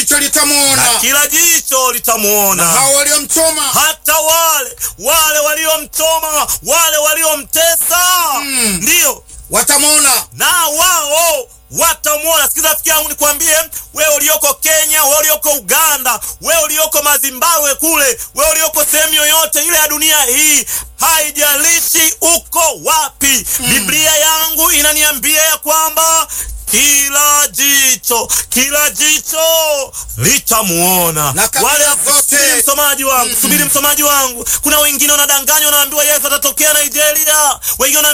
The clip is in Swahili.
jicho na litamwona, kila jicho litamwona hao waliomchoma hata wale wale waliomchoma wale waliomtesa Mm. ndiyo watamwona. na wao watamwona. Sikiza rafiki yangu, nikwambie wewe ulioko Kenya, wewe ulioko Uganda, wewe ulioko Mazimbabwe kule, wewe ulioko sehemu yoyote ile ya dunia hii, haijalishi uko wapi, Biblia yangu inaniambia ya kwamba kila jicho kila jicho litamuona. Na kabila Wale zote- subiri msomaji wangu, subiri msomaji wangu. Kuna wengine wanadanganywa, wanaambiwa Yesu atatokea Nigeria, wengine wana